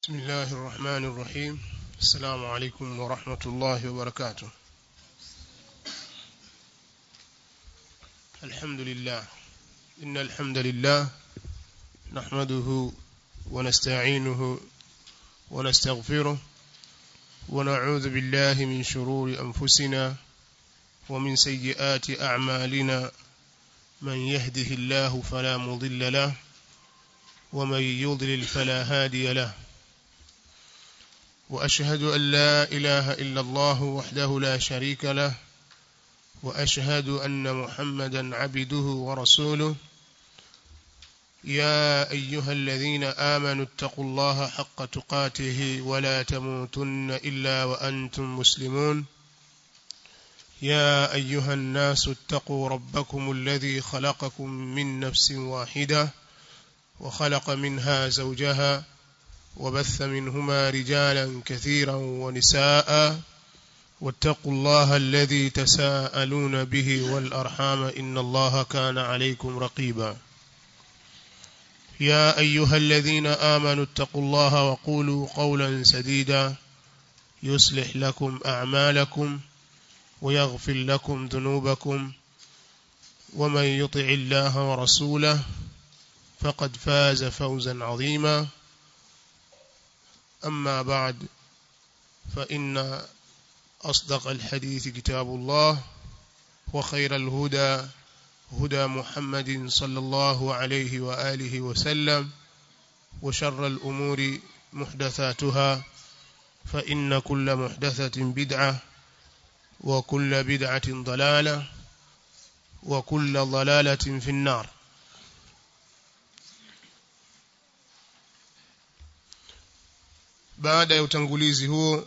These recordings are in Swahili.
بسم الله الرحمن الرحيم السلام عليكم ورحمة الله وبركاته الحمد لله إن الحمد لله نحمده ونستعينه ونستغفره ونعوذ بالله من شرور أنفسنا ومن سيئات أعمالنا من يهده الله فلا مضل له ومن يضلل فلا هادي له وأشهد أن لا إله إلا الله وحده لا شريك له وأشهد أن محمدا عبده ورسوله يا أيها الذين آمنوا اتقوا الله حق تقاته ولا تموتن إلا وأنتم مسلمون يا أيها الناس اتقوا ربكم الذي خلقكم من نفس واحدة وخلق منها زوجها وبث منهما رجالا كثيرا ونساء واتقوا الله الذي تساءلون به والأرحام إن الله كان عليكم رقيبا يا أيها الذين آمنوا اتقوا الله وقولوا قولا سديدا يصلح لكم أعمالكم ويغفر لكم ذنوبكم ومن يطع الله ورسوله فقد فاز فوزا عظيما أما بعد فإن أصدق الحديث كتاب الله وخير الهدى هدى محمد صلى الله عليه وآله وسلم وشر الأمور محدثاتها فإن كل محدثة بدعة وكل بدعة ضلالة وكل ضلالة في النار baada ya utangulizi huo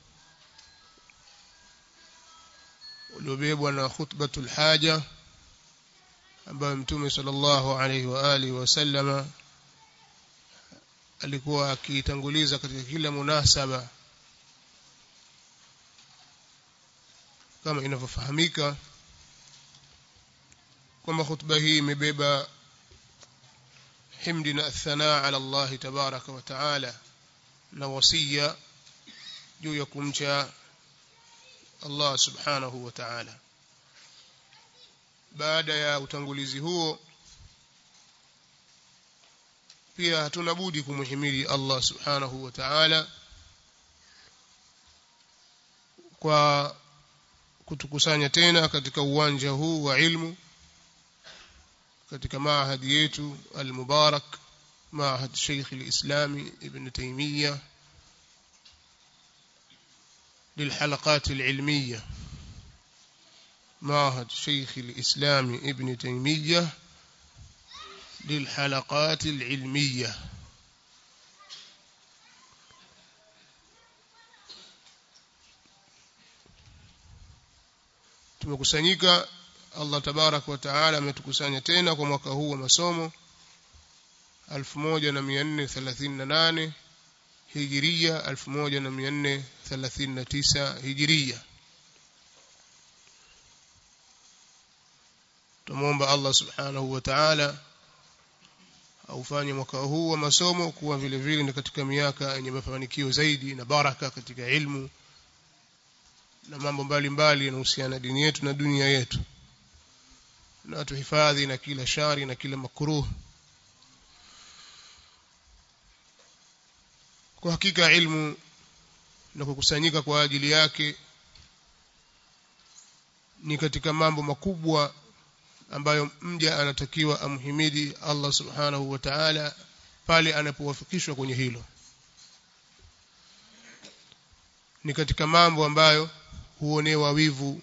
uliobebwa na khutbatul haja ambayo mtume sallallahu alaihi wa alihi wasallama alikuwa akitanguliza katika kila munasaba kama inavyofahamika kwamba khutba hii imebeba himdi na athanaa ala Allah tabaraka wa taala na wasia juu ya kumcha Allah subhanahu wa ta'ala baada ya utangulizi huo pia hatuna budi kumhimidi Allah subhanahu wa ta'ala kwa kutukusanya tena katika uwanja huu wa ilmu katika maahadi yetu al-mubarak معهد شيخ الإسلام ابن تيمية للحلقات العلمية معهد شيخ الإسلام ابن تيمية للحلقات العلمية tumekusanyika Allah tabarak wa taala ametukusanya tena kwa mwaka huu wa masomo 1438 hijiria 1439 hijiria tumomba Allah subhanahu wa ta'ala aufanye mwaka huu wa masomo kuwa vile vile ni katika miaka yenye mafanikio zaidi na baraka katika ilmu na mambo mbalimbali yanahusiana na dini yetu na dunia yetu na tuhifadhi na kila shari na kila makruh kwa hakika ilmu na kukusanyika kwa ajili yake ni katika mambo makubwa ambayo mja anatakiwa amhimidi Allah subhanahu wa ta'ala pale anapowafikishwa kwenye hilo ni katika mambo ambayo huonewa wivu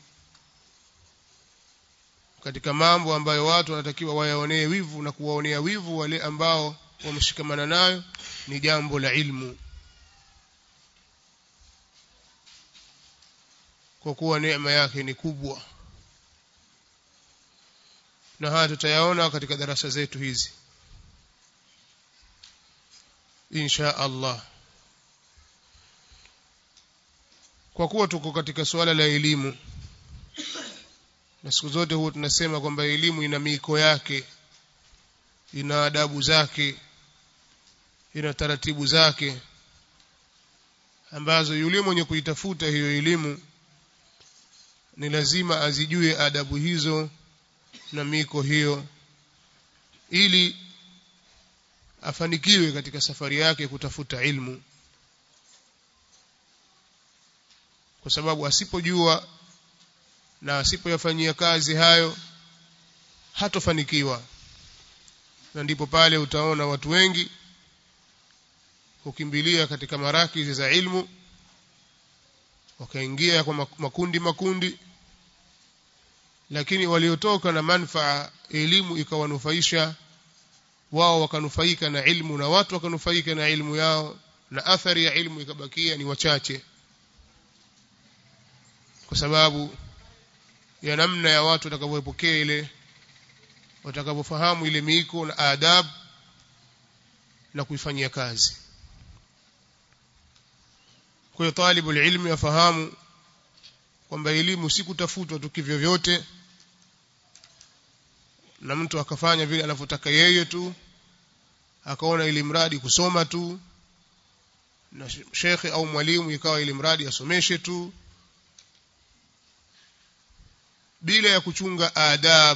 katika mambo ambayo watu wanatakiwa wayaonee wivu na kuwaonea wivu wale ambao wameshikamana nayo ni jambo la ilmu kwa kuwa neema yake ni kubwa na haya tutayaona katika darasa zetu hizi insha Allah kwa kuwa tuko katika suala la elimu na siku zote huwa tunasema kwamba elimu ina miiko yake ina adabu zake ina taratibu zake ambazo yule mwenye kuitafuta hiyo elimu ni lazima azijue adabu hizo na miko hiyo ili afanikiwe katika safari yake kutafuta ilmu kwa sababu asipojua na asipoyafanyia kazi hayo hatofanikiwa na ndipo pale utaona watu wengi hukimbilia katika marakizi za ilmu wakaingia kwa makundi makundi lakini waliotoka na manfaa elimu ikawanufaisha wao wakanufaika na ilmu na watu wakanufaika na ilmu yao na athari ya ilmu ikabakia ni wachache kwa sababu ya namna ya watu watakavyopokea ile watakavyofahamu ile miiko na adab na kuifanyia kazi kwa hiyo talibu ilmi afahamu kwamba elimu si kutafutwa tu kivyo vyote na mtu akafanya vile anavyotaka yeye tu akaona ili mradi kusoma tu na shekhe au mwalimu ikawa ili mradi asomeshe tu bila ya kuchunga adab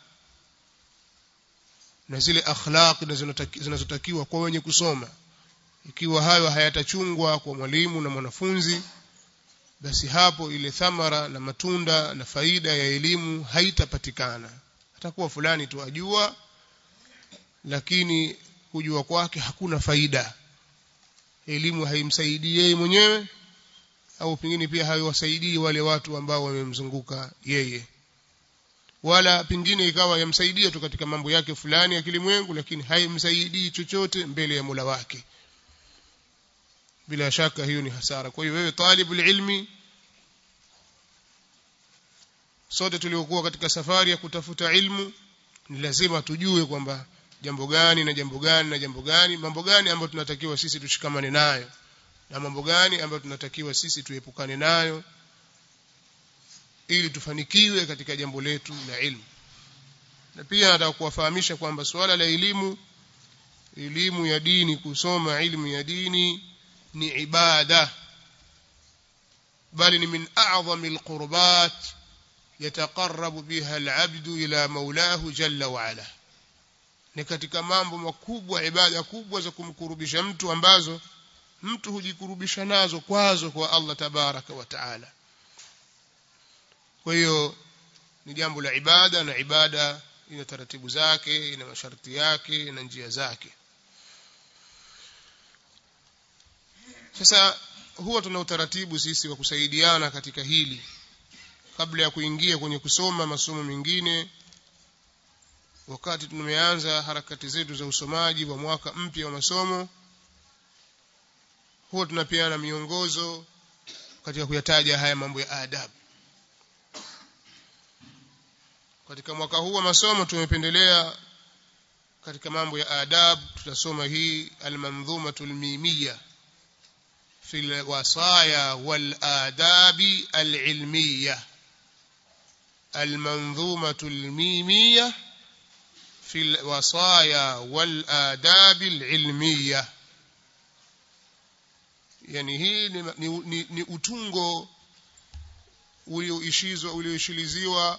na zile akhlaq zinazotakiwa kwa wenye kusoma ikiwa hayo hayatachungwa kwa mwalimu na mwanafunzi basi hapo ile thamara na matunda na faida ya elimu haitapatikana atakuwa fulani tu ajua lakini kujua kwake hakuna faida elimu haimsaidii yeye mwenyewe au pengine pia haiwasaidii wale watu ambao wamemzunguka yeye wala pengine ikawa yamsaidia tu katika mambo yake fulani ya kilimwengu lakini haimsaidii chochote mbele ya Mola wake bila shaka hiyo ni hasara kwa hiyo wewe talibul ilmi sote tuliokuwa katika safari ya kutafuta ilmu ni lazima tujue kwamba jambo gani na jambo gani na jambo gani mambo gani ambayo tunatakiwa sisi tushikamane nayo na mambo gani ambayo tunatakiwa sisi tuepukane nayo ili tufanikiwe katika jambo letu la ilmu na pia nataka kuwafahamisha kwamba suala la elimu elimu ya dini kusoma ilmu ya dini ni ibada bali ni min a'zami alqurbat yataqarrabu biha al'abdu ila maulahu jalla wa ala ni katika mambo makubwa ibada kubwa za kumkurubisha mtu ambazo mtu hujikurubisha nazo kwazo kwa Allah tabaraka wa taala kwa hiyo ni jambo la ibada na ibada ina taratibu zake ina masharti yake ina njia zake sasa huwa tuna utaratibu sisi wa kusaidiana katika hili kabla ya kuingia kwenye kusoma masomo mengine wakati tumeanza harakati zetu za usomaji wa mwaka mpya wa masomo huwa tunapeana miongozo katika kuyataja haya mambo ya adabu katika mwaka huu wa masomo tumependelea katika mambo ya adab tutasoma hii almanzumatu almimiyya في الوصايا والآداب العلمية المنظومة الميمية في الوصايا والآداب العلمية yani hii ni, ni, ni, ni utungo ulioishizwa ulioishiliziwa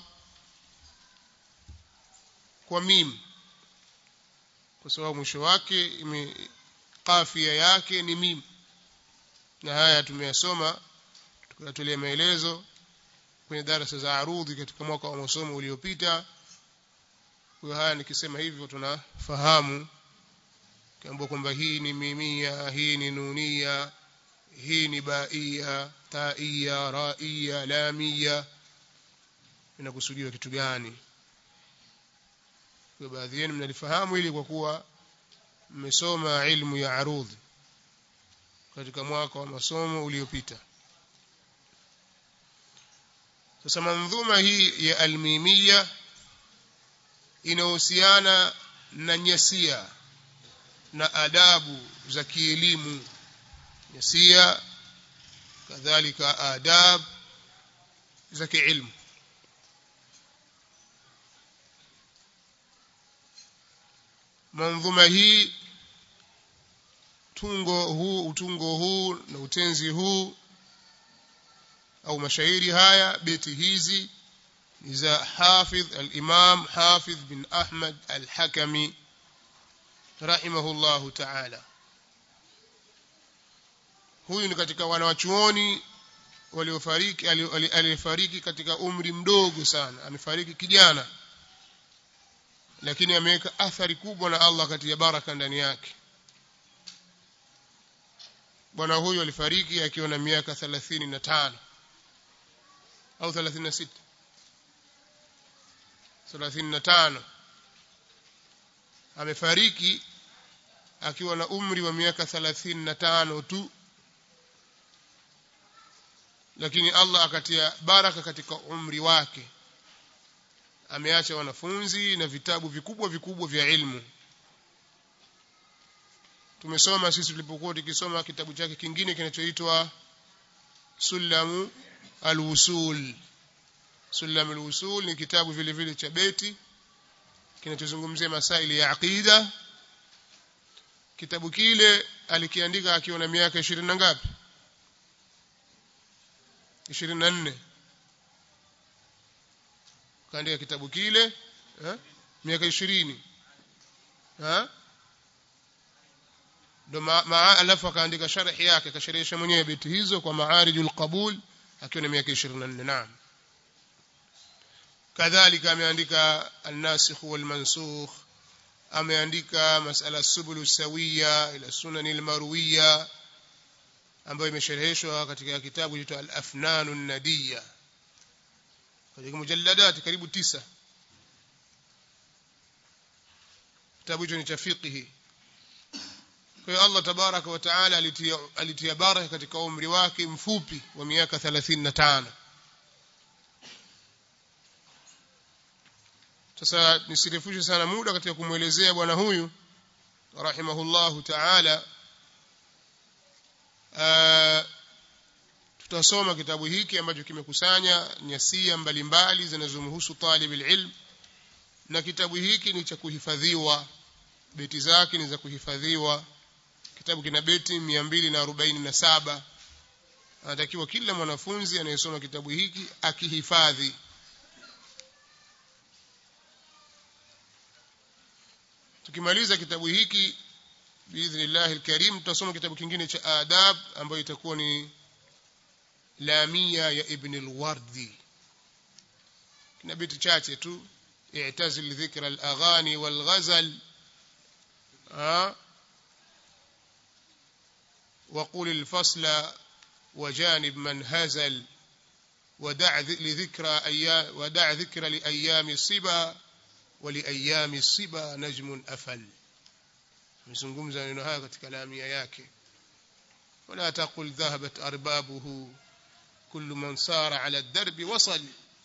kwa mim kwa sababu mwisho wake ime kafia yake ni mim na haya tumeyasoma tukatolea maelezo kwenye darasa za arudhi katika mwaka wa masomo uliopita kwa haya nikisema hivyo tunafahamu kiambiwa kwamba hii ni mimia hii ni nunia hii ni baia taia raia lamia inakusudiwa kitu gani kwa baadhi yenu mnalifahamu ili kwa kuwa mmesoma ilmu ya arudhi katika mwaka wa masomo uliopita sasa mandhuma hii ya almimia inahusiana na nyasia na adabu za kielimu nyasia kadhalika adab za kiilmu manzuma hii tungo huu utungo huu na utenzi huu au mashairi haya beti hizi ni za Hafidh al-Imam Hafidh bin Ahmad al-Hakami rahimahullahu ta'ala huyu ni katika wanawachuoni waliofariki aliyefariki katika umri mdogo sana amefariki kijana lakini ameweka athari kubwa na Allah katika baraka ndani yake bwana huyu alifariki akiwa na miaka 35 au 36 35 amefariki akiwa na umri wa miaka 35 tu lakini Allah akatia baraka katika umri wake ameacha wanafunzi na vitabu vikubwa vikubwa vya ilmu tumesoma sisi tulipokuwa tukisoma kitabu chake kingine kinachoitwa Sulamu al-Usul Sulamu al-Usul ni kitabu vile vile cha beti kinachozungumzia masaili ya aqida kitabu kile alikiandika akiwa na miaka 20 na ngapi 24 kaandika kitabu kile eh miaka 20 ha ndo maa alafu akaandika sharhi yake akasherehesha mwenyewe beti hizo kwa maarijul qabul akiwa na miaka 24 naam kadhalika ameandika an-nasikh wal mansukh ameandika masala subul sawiya ila sunan al-marwiya ambayo imeshereheshwa katika kitabu kinaitwa al-afnan an-nadiyya katika mujalladat karibu tisa kitabu hicho ni cha fiqhi kwa hiyo Allah tabaraka wa taala alitia, alitia baraka katika umri wake mfupi wa miaka 35 sasa nisirefushe sana muda katika kumwelezea bwana huyu rahimahullahu taala tutasoma kitabu hiki ambacho kimekusanya nyasia mbalimbali zinazomhusu talib ilm na kitabu hiki ni cha kuhifadhiwa beti zake ni za kuhifadhiwa kitabu kina beti 247 anatakiwa kila mwanafunzi anayesoma kitabu hiki akihifadhi tukimaliza kitabu hiki biidhnillah alkarim tutasoma kitabu kingine cha adab ambayo itakuwa ni lamia ya ibn alwardi kina beti chache tu i'tazil dhikra alaghani walghazal وقل الفصل وجانب من هزل ودع لذكرى أيام ودع ذكر لأيام الصبا ولأيام الصبا نجم أفل mzungumza neno haya katika lamia yake wala taqul dhahabat arbabuhu kullu man sara ala darbi wasal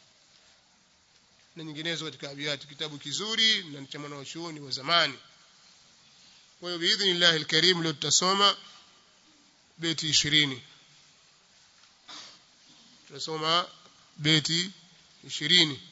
na nyinginezo katika abiyati kitabu kizuri na cha mwanachuoni wa zamani kwa hiyo biidhnillah alkarim leo tutasoma beti 20 tutasoma beti 20